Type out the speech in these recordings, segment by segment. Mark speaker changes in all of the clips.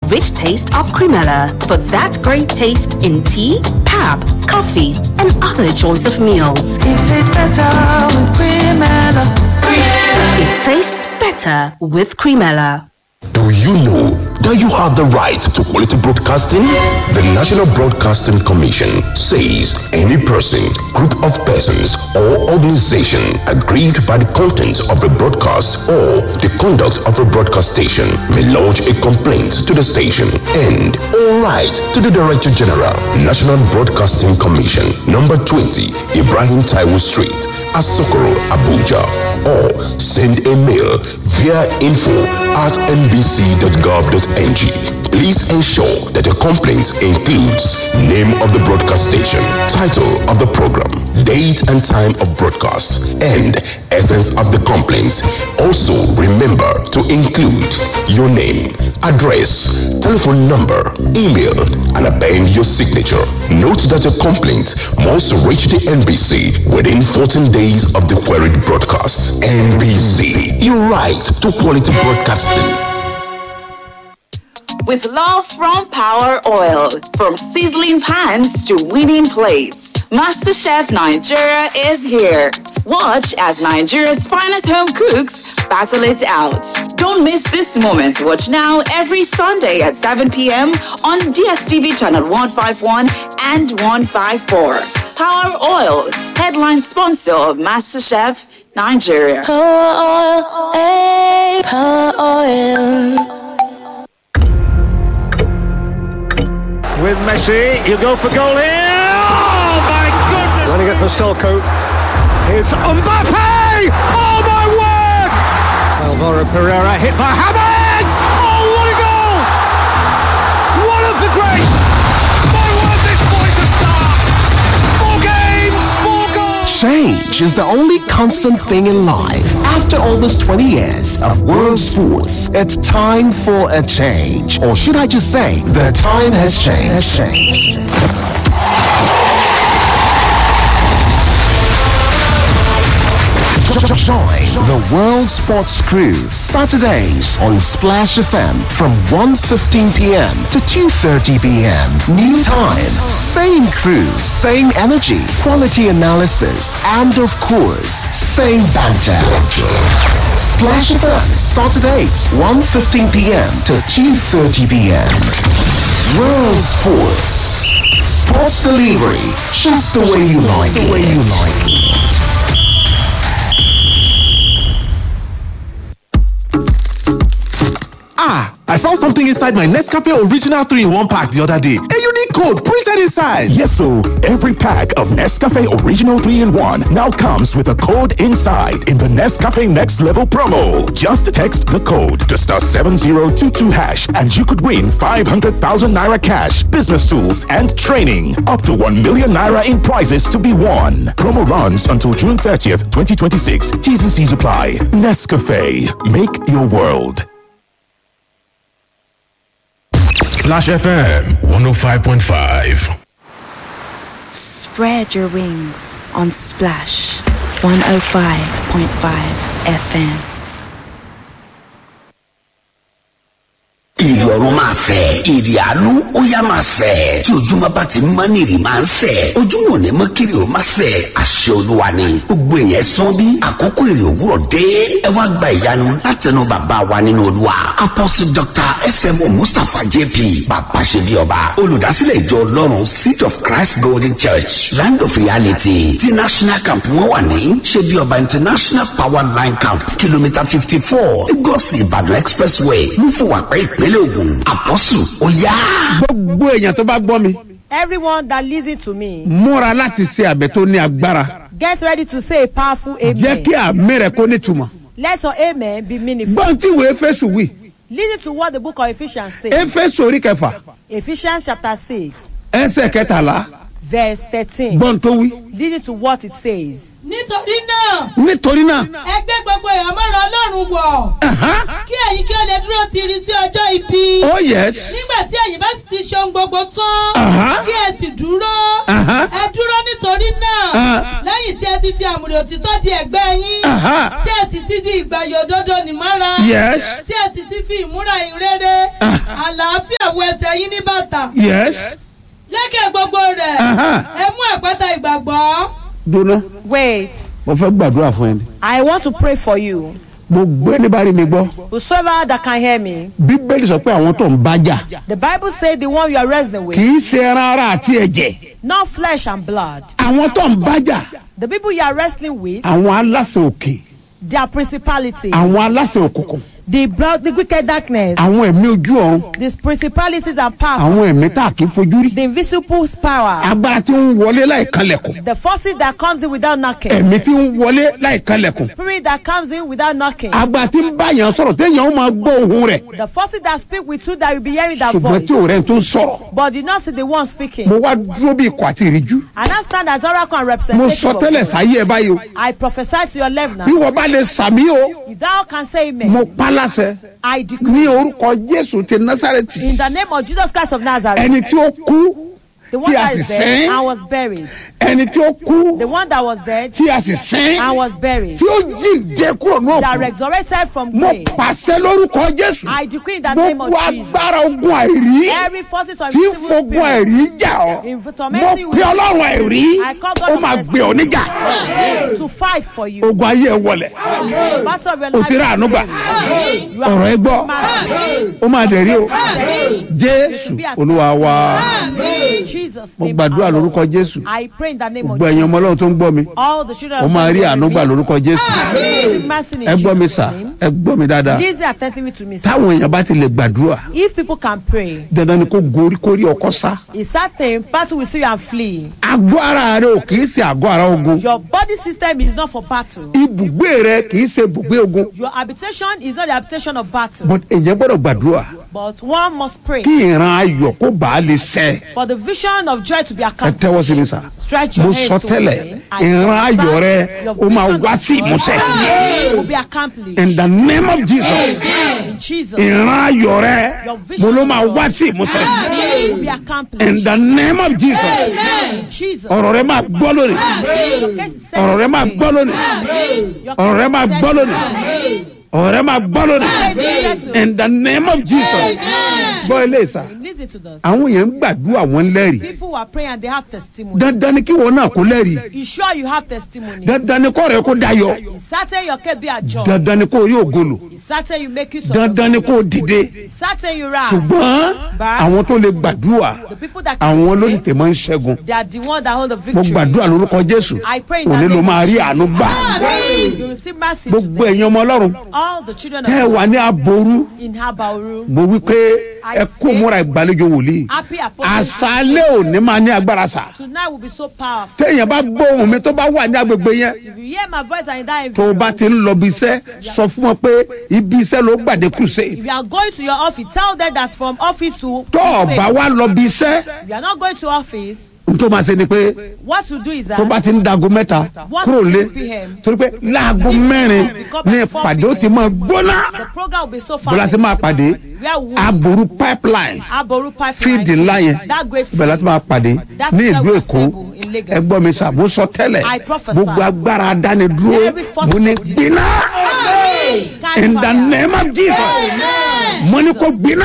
Speaker 1: rich taste of Cremella for that great taste in tea, pap, coffee, and other choice of meals.
Speaker 2: It tastes better with Cremella.
Speaker 1: It tastes better with Cremella.
Speaker 3: Do you know that you have the right to quality broadcasting? The National Broadcasting Commission says any person, group of persons, or organization aggrieved by the content of a broadcast or the conduct of a broadcast station may lodge a complaint to the station and all right to the Director General, National Broadcasting Commission, number 20, Ibrahim Taiwo Street, Asokoro, Abuja, or send a mail via info at nbc.gov.ng. Please ensure that the complaint includes name of the broadcast station, title of the program, date and time of broadcast, and essence of the complaint. Also, remember to include your name, address, telephone number, email, and append your signature. Note that your complaint must reach the NBC within 14 days of the queried broadcast. NBC, your right to quality broadcasting.
Speaker 4: With love from Power Oil, from sizzling pans to winning plates, MasterChef Nigeria is here. Watch as Nigeria's finest home cooks battle it out. Don't miss this moment. Watch now every Sunday at 7 p.m. on DSTV channel 151 and 154. Power Oil, headline sponsor of MasterChef Nigeria.
Speaker 2: Power oil, hey, power oil.
Speaker 5: With Messi, you go for goal here. Oh my goodness! Running it for Selko. Here's Mbappe. Oh my word! Alvaro Pereira hit by Hamas. Oh what a goal! One of the great. My word, this boy's a star. Four games, four goals.
Speaker 6: Change is the only constant thing in life. After almost 20 years of world sports, it's time for a change. Or should I just say, the time has changed. Has changed. Join the World Sports Crew Saturdays on Splash FM from 1.15 p.m. to 2.30 p.m. New time, same crew, same energy, quality analysis, and of course, same banter. Splash FM Saturdays 1.15 p.m. to 2.30 p.m. World Sports. Sports delivery, just the way you like it. The way you like it.
Speaker 7: Ah, I found something inside my Nescafe Original 3 in 1 pack the other day. A unique code printed inside.
Speaker 8: Yes, so every pack of Nescafe Original 3 in 1 now comes with a code inside in the Nescafe Next Level promo. Just text the code to star 7022 hash and you could win 500,000 naira cash, business tools, and training. Up to 1 million naira in prizes to be won. Promo runs until June 30th, 2026. T's and C's apply. Nescafe. Make your world.
Speaker 9: Splash FM 105.5.
Speaker 10: Spread your wings on Splash 105.5 FM.
Speaker 11: ìrì ọ̀run máa sẹ̀ ìrì àánú ó yá máa sẹ̀ tí ojúmọ́ bá ti mọ́ ní ìrì máa ń sẹ̀ ojúmọ́ ò ní mọ́ kiri ó máa sẹ̀ àṣẹ olúwa ni gbogbo èèyàn sán bí àkókò ìrì òwúrọ̀ dé ẹ wá gba ìyanu látẹnu bàbá wa nínú olúwa apostle dr smo mustapha jp bàbá ṣe bí ọba olùdásílẹ̀ ìjọ ọlọ́run seed of christ golden church land of reality ti national camp wọn wà ní ṣe bí ọba international power line camp kìlómítà fifty four lagos ìbàdàn expressway lúfọwàpẹ́ ìpínlẹ̀ ògùn àpọ́sù ó yá.
Speaker 12: gbogbo èèyàn tó bá gbọ́ mi
Speaker 13: Everyone that listen to me,
Speaker 12: múra láti ṣe àbẹ̀ tó ní agbára
Speaker 13: get ready to say a powerful
Speaker 12: jẹ́ kí
Speaker 13: amen.
Speaker 12: àmì rẹ̀ kó nítumọ̀.
Speaker 13: Let your amen be meaningful.
Speaker 12: gbọ́n tí ìwé éfésù wì
Speaker 13: Listen to what the book of Ephesians says.
Speaker 12: éfésù orí kẹfà
Speaker 13: Ephesians chapter 6,
Speaker 12: ẹsẹ̀ kẹtàlá
Speaker 13: verse 13.
Speaker 12: gbọ́n tó wí.
Speaker 13: Listen to what it says.
Speaker 14: nítorí náà
Speaker 12: nítorí náà
Speaker 14: ẹ gbé gbogbo ìhámọ́ra ọlọ́run wọ̀ kí ẹ̀yin kí ó lè dúró tiri sí ọjọ́ ibi
Speaker 12: Oh, yes.
Speaker 14: nígbà tí ẹ̀yin bá sì ti ṣe ohun gbogbo tán
Speaker 12: Aha.
Speaker 14: kí ẹ sì dúró
Speaker 12: Aha.
Speaker 14: ẹ dúró nítorí náà
Speaker 12: Ah.
Speaker 14: lẹ́yìn tí ẹ ti fi àmùrè òtítọ́ di ẹ̀gbẹ́ yín
Speaker 12: Aha.
Speaker 14: tí ẹ sì ti di ìgbàyè òdodo nìmọ́ra
Speaker 12: Yes.
Speaker 14: tí ẹ sì ti fi ìmúra ìrere àlàáfíà ẹsẹ̀ yín ní bàtà.
Speaker 12: yes
Speaker 14: lékè gbogbo rẹ̀
Speaker 12: Aha.
Speaker 14: ẹ mú àpáta ìgbàgbọ́.
Speaker 12: dúró
Speaker 13: Wait.
Speaker 12: mo fẹ́ gbàdúrà fún ẹni
Speaker 13: I want to pray for you.
Speaker 12: gbogbo ẹni bá rí mi gbọ́
Speaker 13: Whosoever that can hear me.
Speaker 12: bíbélì sọ pé àwọn tó ń bájà
Speaker 13: The Bible says the one you are wrestling with.
Speaker 12: kì í ṣe ẹran ara àti ẹ̀jẹ̀
Speaker 13: Not flesh and blood.
Speaker 12: àwọn tó ń bájà
Speaker 13: The people you are wrestling with.
Speaker 12: àwọn aláṣẹ òkè
Speaker 13: Their principalities.
Speaker 12: àwọn aláṣẹ òkùnkùn
Speaker 13: The blood, the wicked darkness.
Speaker 12: àwọn ẹ̀mí ojú ọ̀run
Speaker 13: These principalities and powers.
Speaker 12: àwọn ẹ̀mí tá a kì í fojú rí
Speaker 13: The invisible power.
Speaker 12: agbára tí ń wọlé láì kanlẹ̀kùn
Speaker 13: The forces that comes in without knocking.
Speaker 12: ẹ̀mí tí ń wọlé láì kanlẹ̀kùn
Speaker 13: Spirit that comes in without knocking.
Speaker 12: agbára tí ń bá yàn sọ̀rọ̀ téèyàn ó máa gbọ́ ohun rẹ̀
Speaker 13: The forces that speak with you that will be hearing that
Speaker 12: ṣùgbọ́n
Speaker 13: voice.
Speaker 12: tí ò rẹ̀ tó ń sọ̀rọ̀
Speaker 13: But did not see the one speaking.
Speaker 12: mo wá dúró bí ikọ̀ àti ìríjú
Speaker 13: And I stand as oracle and
Speaker 12: mo
Speaker 13: representative.
Speaker 12: sọ
Speaker 13: of
Speaker 12: tẹ́lẹ̀
Speaker 13: God.
Speaker 12: sáyé ẹ báyìí o
Speaker 13: I prophesy to your left now.
Speaker 12: bí wọ́n bá lè sàmí o
Speaker 13: If thou can say amen.
Speaker 12: mo pa láṣẹ
Speaker 13: I
Speaker 12: ní
Speaker 13: decree.
Speaker 12: orúkọ jésù ti násàrẹ́tì
Speaker 13: In the name of Jesus Christ of Nazareth.
Speaker 12: ẹni tí ó kú
Speaker 13: The one
Speaker 12: tí a
Speaker 13: that
Speaker 12: sì
Speaker 13: is dead
Speaker 12: sẹ́n.
Speaker 13: and was buried.
Speaker 12: ẹni tí ó kú
Speaker 13: The one that was dead
Speaker 12: tí a sì sẹ́n
Speaker 13: and was buried.
Speaker 12: tí ó jíǹde kúrò ní
Speaker 13: That
Speaker 12: òkú
Speaker 13: resurrected from
Speaker 12: mo
Speaker 13: grave.
Speaker 12: pàṣẹ lórúkọ jésù
Speaker 13: I decree in the name of
Speaker 12: gbogbo
Speaker 13: Jesus.
Speaker 12: agbára ogun àìrí
Speaker 13: Every forces of
Speaker 12: tí
Speaker 13: evil
Speaker 12: fogun
Speaker 13: spirit.
Speaker 12: àìrí jà ọ́
Speaker 13: In
Speaker 12: mo
Speaker 13: tormenting you.
Speaker 12: pe ọlọ́run àìrí
Speaker 13: I call God
Speaker 12: ó
Speaker 13: of
Speaker 12: máa
Speaker 13: mercy.
Speaker 12: gbé ọ níjà
Speaker 13: To fight for you.
Speaker 12: ogun ayé ẹ wọlẹ̀
Speaker 13: The battle of your
Speaker 12: o
Speaker 13: life.
Speaker 12: ti rà àánú gbà
Speaker 13: You are
Speaker 12: ọ̀rọ̀ ẹ gbọ́
Speaker 13: married.
Speaker 12: ó máa dẹ̀ rí o jésù olúwa wa
Speaker 13: In Jesus'
Speaker 12: mo
Speaker 13: name.
Speaker 12: gbàdúrà
Speaker 13: our Lord.
Speaker 12: lórúkọ jésù
Speaker 13: I pray in the name of
Speaker 12: gbogbo ẹ̀yin ọmọ ọlọ́run tó ń gbọ́ mi
Speaker 13: All the children
Speaker 12: ó
Speaker 13: of
Speaker 12: máa
Speaker 13: God
Speaker 12: rí
Speaker 13: will
Speaker 12: àánú gbà
Speaker 13: be
Speaker 12: lórúkọ jésù
Speaker 13: Receive mercy in
Speaker 12: ẹ gbọ́ mi
Speaker 13: Jesus'
Speaker 12: sà
Speaker 13: name.
Speaker 12: ẹ gbọ́ mi dáadáa
Speaker 13: Listen attentively to me. sir.
Speaker 12: táwọn èèyàn bá ti lè gbàdúrà
Speaker 13: If people can pray,
Speaker 12: dandan ni kó gorí kórí ọkọ sá
Speaker 13: it's certain battle will see you and flee.
Speaker 12: àgọ́ ara rẹ ò kì í ṣe àgọ́ ara ogun
Speaker 13: Your body system is not for battle.
Speaker 12: ibùgbé rẹ kì í ṣe ibùgbé ogun
Speaker 13: Your habitation is not the habitation of battle.
Speaker 12: but èèyàn gbọ́dọ̀ gbàdúrà
Speaker 13: But one must pray
Speaker 12: kí ìran ayọ̀ kó bàá lè ṣẹ
Speaker 13: for the vision of joy to be
Speaker 12: ẹ
Speaker 13: accomplished.
Speaker 12: tẹ́wọ́ sí mi sà
Speaker 13: Stretch
Speaker 12: mo
Speaker 13: your
Speaker 12: sọ
Speaker 13: hands
Speaker 12: tẹ́lẹ̀
Speaker 13: towards me. I
Speaker 12: ìran ayọ̀
Speaker 13: prophesy
Speaker 12: rẹ
Speaker 13: your
Speaker 12: ó máa
Speaker 13: vision
Speaker 12: wá
Speaker 13: of
Speaker 12: sí
Speaker 13: joy
Speaker 12: ìmúṣẹ
Speaker 13: will be accomplished.
Speaker 12: in the name of jesus
Speaker 13: In Jesus'
Speaker 12: ìran ayọ̀ rẹ
Speaker 13: Your
Speaker 12: mo
Speaker 13: vision
Speaker 12: ló
Speaker 13: of
Speaker 12: máa
Speaker 13: joy
Speaker 12: wá sí ìmúṣẹ
Speaker 13: will be accomplished.
Speaker 12: in the name of jesus
Speaker 13: In Jesus'
Speaker 12: ọ̀rọ̀ rẹ máa gbọ́ lónìí
Speaker 13: Your case is
Speaker 12: ọ̀rọ̀ rẹ máa
Speaker 13: settled
Speaker 12: gbọ́ lónìí
Speaker 13: today. Your
Speaker 12: ọ̀rọ̀ rẹ
Speaker 13: case
Speaker 12: máa
Speaker 13: is
Speaker 12: gbọ́
Speaker 13: settled
Speaker 12: lónìí
Speaker 13: today.
Speaker 12: ọ̀rọ̀ rẹ máa gbọ́ lónìí in the name of jesus gbọ́ ilé ìsà
Speaker 13: Listen to this.
Speaker 12: àwọn èèyàn ń gbàdúrà wọn lẹ́rìí
Speaker 13: People are praying and they have testimony.
Speaker 12: dandan ni kí wọn náà kó lẹ́rìí
Speaker 13: You sure you have testimony?
Speaker 12: dandan ni kọ́ rẹ kó dayọ̀
Speaker 13: It's certain your case be a joy.
Speaker 12: dandan ni kó rí ògolo
Speaker 13: It's certain you make use of
Speaker 12: dandan ni kó dìde
Speaker 13: It's certain you rise.
Speaker 12: ṣùgbọ́n àwọn tó lè gbàdúrà
Speaker 13: The people that can
Speaker 12: àwọn ló tètè máa ń ṣẹ́gun
Speaker 13: they are the one that hold the
Speaker 12: mo
Speaker 13: victory.
Speaker 12: gbàdúrà lórúkọ jésù
Speaker 13: I pray in
Speaker 12: òní
Speaker 13: the
Speaker 12: ló
Speaker 13: name
Speaker 12: máa
Speaker 13: of
Speaker 12: rí
Speaker 13: Jesus.
Speaker 12: àánú gbà
Speaker 13: You receive mercy
Speaker 12: gbogbo
Speaker 13: today.
Speaker 12: ẹ̀yin ọmọ ọlọ́run
Speaker 13: All the children
Speaker 12: tẹ́ ẹ
Speaker 13: of
Speaker 12: wà ní aboru
Speaker 13: in Habauru.
Speaker 12: mo wí pé ẹ kó múra ìgbàlejò wòlíì
Speaker 13: Happy apostles.
Speaker 12: àṣálẹ́ òní máa ní agbára sà
Speaker 13: Tonight will be so powerful.
Speaker 12: téèyàn bá gbóhùn mi tó bá wà ní agbègbè yẹn
Speaker 13: If you hear my voice and in that
Speaker 12: tó o bá
Speaker 13: environment,
Speaker 12: ti ń lọ bí iṣẹ́ sọ fún wọn pé ibi iṣẹ́ ló gbàdé crusade
Speaker 13: if you are going to your office, tell them that's from office to
Speaker 12: tó o
Speaker 13: crusade.
Speaker 12: bá wá lọ bí iṣẹ́
Speaker 13: If you are not going to office,
Speaker 12: n tó máa ṣe ni pé
Speaker 13: what to do is that
Speaker 12: tó bá ti ń dago mẹ́ta kúrò lé torí pé láago mẹ́rin ní ìpàdé ó ti máa gbóná
Speaker 13: the program will be so
Speaker 12: bọ́lá
Speaker 13: fast.
Speaker 12: ti máa pàdé
Speaker 13: Where we
Speaker 12: aboru pipeline
Speaker 13: Aboru pipeline.
Speaker 12: fíìdì ńlá yẹn
Speaker 13: That great
Speaker 12: ibẹ̀ láti máa pàdé
Speaker 13: That's
Speaker 12: ní
Speaker 13: where
Speaker 12: ìlú
Speaker 13: we
Speaker 12: èkó
Speaker 13: assemble in Lagos.
Speaker 12: ẹ gbọ́ mi sà mo sọ tẹ́lẹ̀
Speaker 13: I prophesy.
Speaker 12: gbogbo agbára adánidúró
Speaker 13: Every force
Speaker 12: mo ní
Speaker 13: of the-
Speaker 12: gbiná
Speaker 13: Catch
Speaker 12: in the
Speaker 13: fire.
Speaker 12: name of jesus mo ní kó gbiná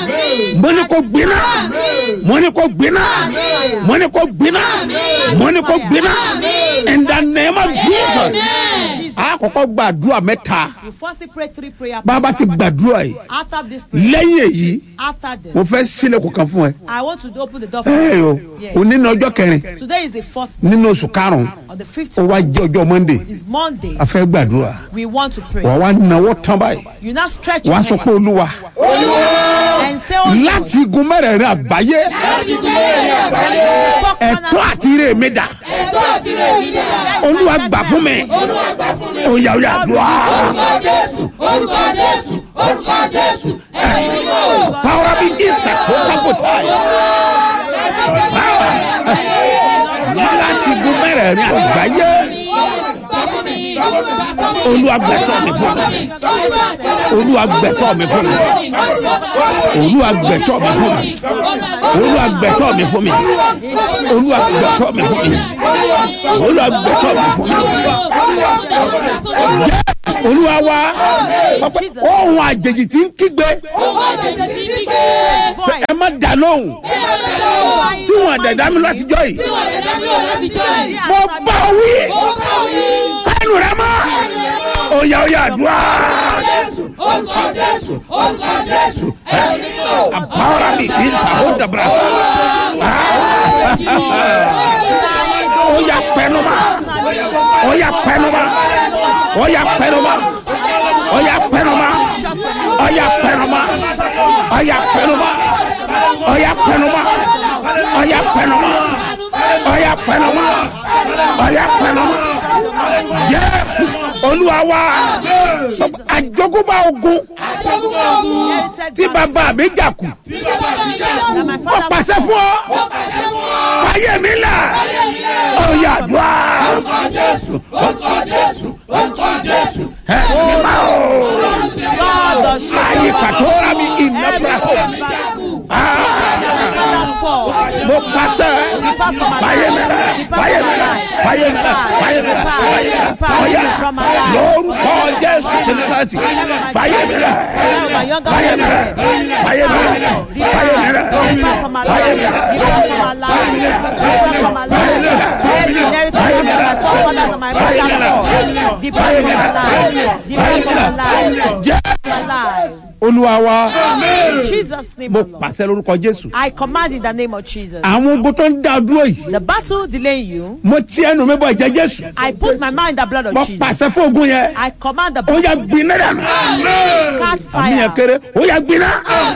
Speaker 12: mo ní kó gbiná mo ní kó gbiná mo ní kó gbiná mo ní kó gbiná in the name of jesus a kọ́kọ́ gbàdúrà mẹ́ta
Speaker 13: You firstly pray three prayer
Speaker 12: bàbá ti gbàdúrà yìí
Speaker 13: After this prayer,
Speaker 12: lẹ́yìn èyí
Speaker 13: after this,
Speaker 12: mo fẹ́ sílẹ̀kùn kan fún ẹ
Speaker 13: I want to open the door for
Speaker 12: ẹ o
Speaker 13: you. Yes.
Speaker 12: òní ní ọjọ́ kẹrin
Speaker 13: Today is the first
Speaker 12: nínú oṣù karùn-ún
Speaker 13: or the fifth
Speaker 12: ó wá jẹ́ ọjọ́ monday
Speaker 13: is Monday.
Speaker 12: a fẹ́ gbàdúrà
Speaker 13: We want to pray.
Speaker 12: wà wá náwó tán báyìí
Speaker 13: You now stretch
Speaker 12: wà á
Speaker 13: your
Speaker 12: sọ pé
Speaker 13: hand
Speaker 12: olúwa
Speaker 13: and say, Oh Lord,
Speaker 12: láti igun mẹ́rẹ̀ẹ̀rin àgbáyé ẹ̀tọ́ àti ire mi dà olúwa gbà fún mi oyà oyà dùá power be isa kó kápótà láti igun mẹ́rẹ̀ẹ̀rin àgbáyé olúwa gbẹ̀tọ́ mi fún mi olúwa gbẹ̀tọ́ mi fún mi olúwa gbẹ̀tọ́ mi fún mi olúwa gbẹ̀tọ́ mi fún mi olúwa gbẹ̀tọ́ mi fún mi olúwa gbẹ̀tọ́ mi fún mi jẹ́ olúwa wa Ọpẹ́- ohun àjèjì tí ń kígbe pé ẹ má dà lóhùn tí wọn dẹ̀dá mi látijọ́ yìí mo bá ọ wí kánú rẹ mọ́ òyà òyà àdúrà àbáwọ̀rà mi kì í ta ó dàbra òyà pẹnuma òyà pẹnuma òyà pẹnuma òyà pẹnuma òyà pẹnuma òyà pẹnuma òyà pẹnuma òyà pẹnuma òyà pẹnuma òyà pẹnuma jésù olúwa wa àjogúnbá ogun tí bàbá mi jà kù ó pàṣẹ fún ọ fàyè mi là ọ̀yà dùá ẹ ní ma o ayé kàtóra mi ìnàbra mo pàṣẹ fàyè mi là fàyè mi là fàyè mi là fàyè mi là fàyè mi là ọ̀yà lórúkọ jésù tẹlifásitì fàyè mi là fàyè mi là fàyè mi là fàyè mi là fàyè mi là. olúwa wa
Speaker 13: Jesus name
Speaker 12: mo
Speaker 13: alone.
Speaker 12: pàṣẹ lórúkọ jésù
Speaker 13: I command in the name of Jesus.
Speaker 12: àwọn ogun tó ń dá dúró yìí
Speaker 13: The battle delaying you,
Speaker 12: mo ti ẹnu mi bọ ẹ̀jẹ̀ jésù
Speaker 13: I put my mind in the blood of
Speaker 12: mo
Speaker 13: Jesus.
Speaker 12: pàṣẹ fún ogun yẹn
Speaker 13: I command the
Speaker 12: ó yà gbiná dànù
Speaker 13: catch
Speaker 12: àmì yẹn
Speaker 13: fire.
Speaker 12: kéré ó yà gbiná